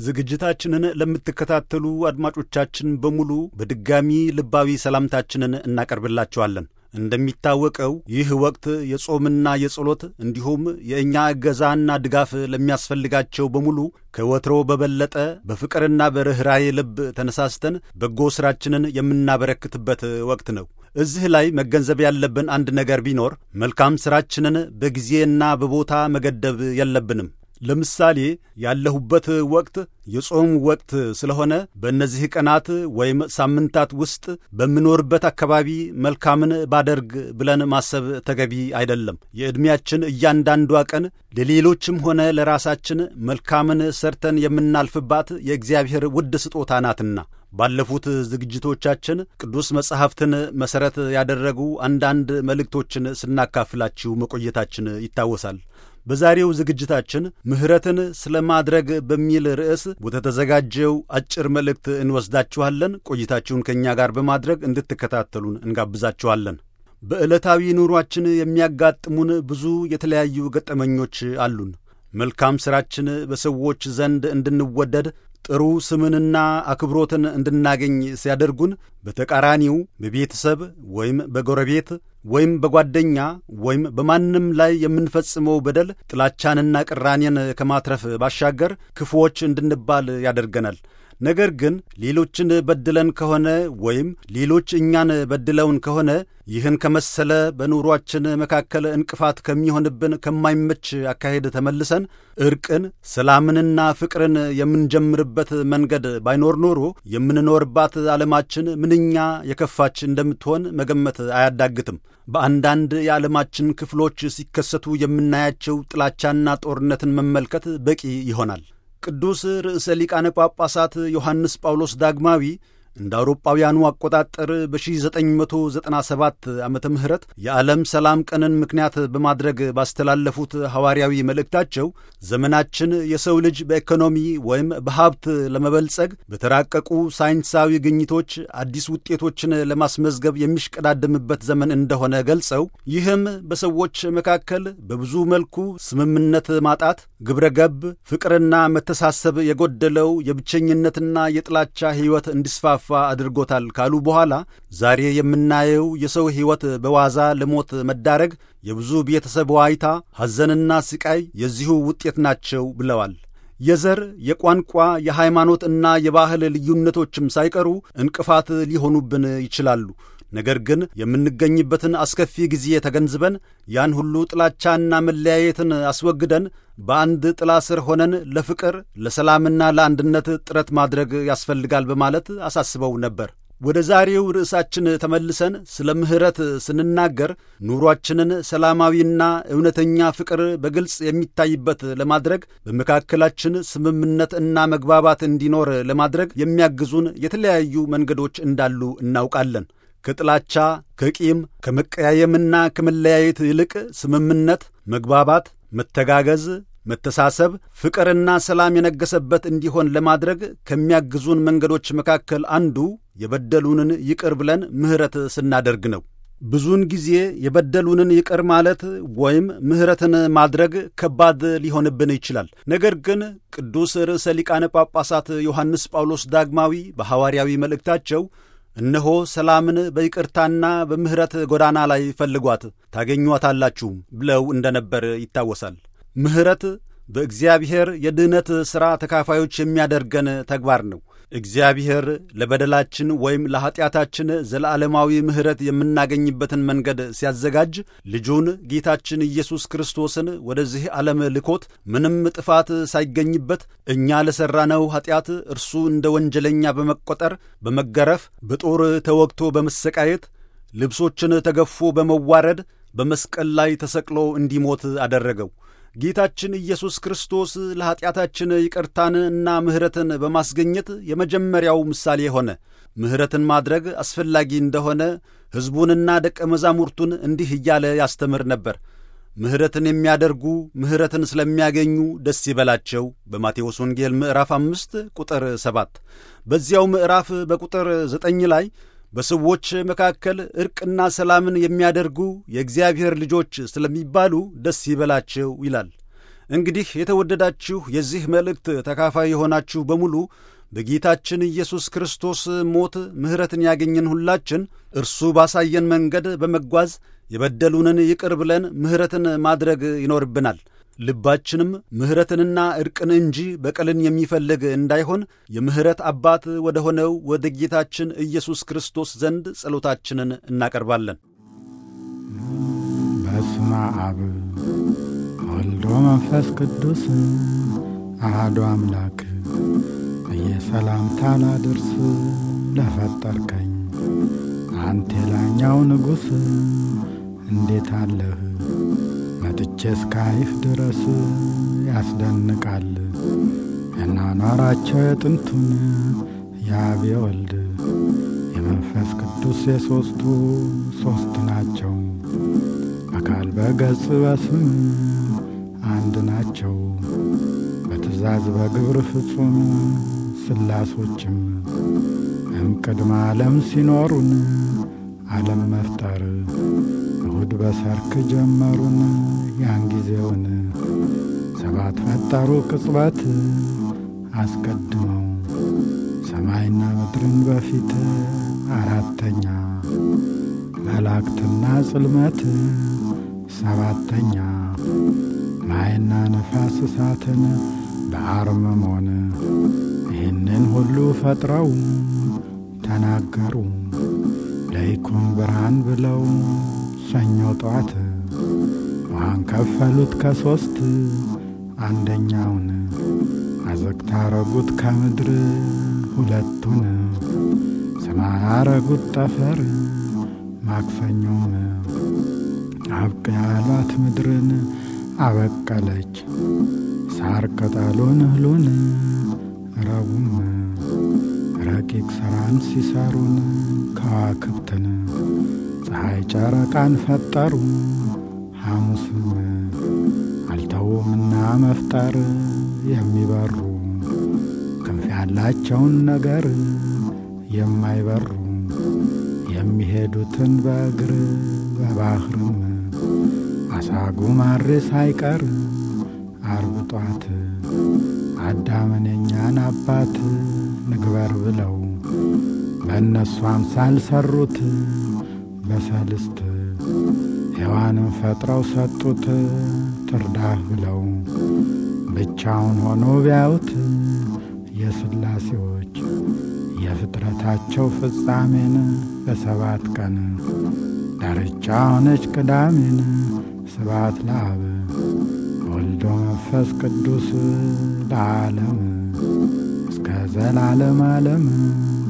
ዝግጅታችንን ለምትከታተሉ አድማጮቻችን በሙሉ በድጋሚ ልባዊ ሰላምታችንን እናቀርብላችኋለን። እንደሚታወቀው ይህ ወቅት የጾምና የጸሎት እንዲሁም የእኛ እገዛና ድጋፍ ለሚያስፈልጋቸው በሙሉ ከወትሮ በበለጠ በፍቅርና በርኅራዬ ልብ ተነሳስተን በጎ ሥራችንን የምናበረክትበት ወቅት ነው። እዚህ ላይ መገንዘብ ያለብን አንድ ነገር ቢኖር መልካም ሥራችንን በጊዜና በቦታ መገደብ የለብንም። ለምሳሌ ያለሁበት ወቅት የጾም ወቅት ስለሆነ በእነዚህ ቀናት ወይም ሳምንታት ውስጥ በምኖርበት አካባቢ መልካምን ባደርግ ብለን ማሰብ ተገቢ አይደለም። የዕድሜያችን እያንዳንዷ ቀን ለሌሎችም ሆነ ለራሳችን መልካምን ሰርተን የምናልፍባት የእግዚአብሔር ውድ ስጦታ ናትና። ባለፉት ዝግጅቶቻችን ቅዱስ መጻሕፍትን መሠረት ያደረጉ አንዳንድ መልእክቶችን ስናካፍላችሁ መቆየታችን ይታወሳል። በዛሬው ዝግጅታችን ምሕረትን ስለ ማድረግ በሚል ርዕስ ወደ ተዘጋጀው አጭር መልእክት እንወስዳችኋለን። ቆይታችሁን ከእኛ ጋር በማድረግ እንድትከታተሉን እንጋብዛችኋለን። በዕለታዊ ኑሯችን የሚያጋጥሙን ብዙ የተለያዩ ገጠመኞች አሉን። መልካም ሥራችን በሰዎች ዘንድ እንድንወደድ ጥሩ ስምንና አክብሮትን እንድናገኝ ሲያደርጉን፣ በተቃራኒው በቤተሰብ ወይም በጎረቤት ወይም በጓደኛ ወይም በማንም ላይ የምንፈጽመው በደል ጥላቻንና ቅራኔን ከማትረፍ ባሻገር ክፉዎች እንድንባል ያደርገናል። ነገር ግን ሌሎችን በድለን ከሆነ ወይም ሌሎች እኛን በድለውን ከሆነ ይህን ከመሰለ በኑሯችን መካከል እንቅፋት ከሚሆንብን ከማይመች አካሄድ ተመልሰን እርቅን፣ ሰላምንና ፍቅርን የምንጀምርበት መንገድ ባይኖር ኖሮ የምንኖርባት ዓለማችን ምንኛ የከፋች እንደምትሆን መገመት አያዳግትም። በአንዳንድ የዓለማችን ክፍሎች ሲከሰቱ የምናያቸው ጥላቻና ጦርነትን መመልከት በቂ ይሆናል። ቅዱስ ርዕሰ ሊቃነ ጳጳሳት ዮሐንስ ጳውሎስ ዳግማዊ እንደ አውሮጳውያኑ አቆጣጠር በ1997 ዓመተ ምህረት የዓለም ሰላም ቀንን ምክንያት በማድረግ ባስተላለፉት ሐዋርያዊ መልእክታቸው ዘመናችን የሰው ልጅ በኢኮኖሚ ወይም በሀብት ለመበልጸግ በተራቀቁ ሳይንሳዊ ግኝቶች አዲስ ውጤቶችን ለማስመዝገብ የሚሽቀዳደምበት ዘመን እንደሆነ ገልጸው ይህም በሰዎች መካከል በብዙ መልኩ ስምምነት ማጣት፣ ግብረ ገብ ፍቅርና መተሳሰብ የጎደለው የብቸኝነትና የጥላቻ ሕይወት እንዲስፋፋ አድርጎታል ካሉ በኋላ ዛሬ የምናየው የሰው ሕይወት በዋዛ ለሞት መዳረግ፣ የብዙ ቤተሰብ ዋይታ፣ ሐዘንና ስቃይ የዚሁ ውጤት ናቸው ብለዋል። የዘር፣ የቋንቋ፣ የሃይማኖት እና የባህል ልዩነቶችም ሳይቀሩ እንቅፋት ሊሆኑብን ይችላሉ። ነገር ግን የምንገኝበትን አስከፊ ጊዜ ተገንዝበን ያን ሁሉ ጥላቻና መለያየትን አስወግደን በአንድ ጥላ ስር ሆነን ለፍቅር ለሰላምና ለአንድነት ጥረት ማድረግ ያስፈልጋል በማለት አሳስበው ነበር። ወደ ዛሬው ርዕሳችን ተመልሰን ስለ ምሕረት ስንናገር ኑሯችንን ሰላማዊና እውነተኛ ፍቅር በግልጽ የሚታይበት ለማድረግ በመካከላችን ስምምነት እና መግባባት እንዲኖር ለማድረግ የሚያግዙን የተለያዩ መንገዶች እንዳሉ እናውቃለን። ከጥላቻ፣ ከቂም፣ ከመቀያየምና ከመለያየት ይልቅ ስምምነት፣ መግባባት፣ መተጋገዝ፣ መተሳሰብ፣ ፍቅርና ሰላም የነገሰበት እንዲሆን ለማድረግ ከሚያግዙን መንገዶች መካከል አንዱ የበደሉንን ይቅር ብለን ምሕረት ስናደርግ ነው። ብዙውን ጊዜ የበደሉንን ይቅር ማለት ወይም ምሕረትን ማድረግ ከባድ ሊሆንብን ይችላል። ነገር ግን ቅዱስ ርዕሰ ሊቃነ ጳጳሳት ዮሐንስ ጳውሎስ ዳግማዊ በሐዋርያዊ መልእክታቸው እነሆ ሰላምን በይቅርታና በምሕረት ጎዳና ላይ ፈልጓት ታገኟታላችሁም ብለው እንደነበር ይታወሳል። ምሕረት በእግዚአብሔር የድኅነት ሥራ ተካፋዮች የሚያደርገን ተግባር ነው። እግዚአብሔር ለበደላችን ወይም ለኀጢአታችን ዘለዓለማዊ ምሕረት የምናገኝበትን መንገድ ሲያዘጋጅ ልጁን ጌታችን ኢየሱስ ክርስቶስን ወደዚህ ዓለም ልኮት ምንም ጥፋት ሳይገኝበት እኛ ለሠራነው ኀጢአት እርሱ እንደ ወንጀለኛ በመቈጠር በመገረፍ በጦር ተወግቶ በመሰቃየት ልብሶችን ተገፎ በመዋረድ በመስቀል ላይ ተሰቅሎ እንዲሞት አደረገው። ጌታችን ኢየሱስ ክርስቶስ ለኀጢአታችን ይቅርታን እና ምሕረትን በማስገኘት የመጀመሪያው ምሳሌ ሆነ። ምሕረትን ማድረግ አስፈላጊ እንደሆነ ሕዝቡንና ደቀ መዛሙርቱን እንዲህ እያለ ያስተምር ነበር። ምሕረትን የሚያደርጉ ምሕረትን ስለሚያገኙ ደስ ይበላቸው። በማቴዎስ ወንጌል ምዕራፍ አምስት ቁጥር ሰባት በዚያው ምዕራፍ በቁጥር ዘጠኝ ላይ በሰዎች መካከል ዕርቅና ሰላምን የሚያደርጉ የእግዚአብሔር ልጆች ስለሚባሉ ደስ ይበላቸው ይላል። እንግዲህ የተወደዳችሁ የዚህ መልእክት ተካፋይ የሆናችሁ በሙሉ በጌታችን ኢየሱስ ክርስቶስ ሞት ምሕረትን ያገኘን ሁላችን እርሱ ባሳየን መንገድ በመጓዝ የበደሉንን ይቅር ብለን ምሕረትን ማድረግ ይኖርብናል። ልባችንም ምሕረትንና ዕርቅን እንጂ በቀልን የሚፈልግ እንዳይሆን የምሕረት አባት ወደ ሆነው ወደ ጌታችን ኢየሱስ ክርስቶስ ዘንድ ጸሎታችንን እናቀርባለን። በስመ አብ ወልዶ መንፈስ ቅዱስ አሐዱ አምላክ እየሰላምታ ላድርስ ለፈጠርከኝ አንተ የላኛው ንጉሥ እንዴት አለህ መጥቼ እስካይህ ድረስ ያስደንቃል የናኗራቸው የጥንቱን የአብ የወልድ የመንፈስ ቅዱስ የሦስቱ ሦስት ናቸው። አካል በገጽ በስም አንድ ናቸው። በትእዛዝ በግብር ፍጹም ስላሶችም እምቅድመ ዓለም ሲኖሩን ዓለም መፍጠር እሁድ በሰርክ ጀመሩን ያን ጊዜውን ሰባት ፈጠሩ ቅጽበት አስቀድመው ሰማይና ምድርን በፊት አራተኛ መላእክትና ጽልመት ሰባተኛ ማይና ነፋስ እሳትን በአርምሞን ይህንን ሁሉ ፈጥረው ተናገሩ ለይኩን ብርሃን ብለው ሰኞ ጠዋት ውሃን ከፈሉት ከሦስት አንደኛውን አዘግታ አረጉት ከምድር ሁለቱን ሰማይ አረጉት ጠፈር ማክሰኞም አብቅ ያሏት ምድርን አበቀለች ሳር ቅጠሉን እህሉን ረቡም ረቂቅ ሥራን ሲሰሩን ከዋክብትን ፀሐይ ጨረቃን ፈጠሩ ሐሙስም አልተውምና መፍጠር የሚበሩ ክንፍ ያላቸውን ነገር የማይበሩ የሚሄዱትን በእግር በባህርም አሳጉ ማሬ ሳይቀር አርብ ጧት አዳምን የኛን አባት ንግበር ብለው በእነሱ አምሳል ሰሩት በሰልስት ሔዋንን ፈጥረው ሰጡት ትርዳህ ብለው ብቻውን ሆኖ ቢያዩት የሥላሴዎች የፍጥረታቸው ፍጻሜን በሰባት ቀን ዳርቻ ሆነች ቅዳሜን ስባት ለአብ ወልዶ መንፈስ ቅዱስ ለዓለም እስከ ዘላለም ዓለም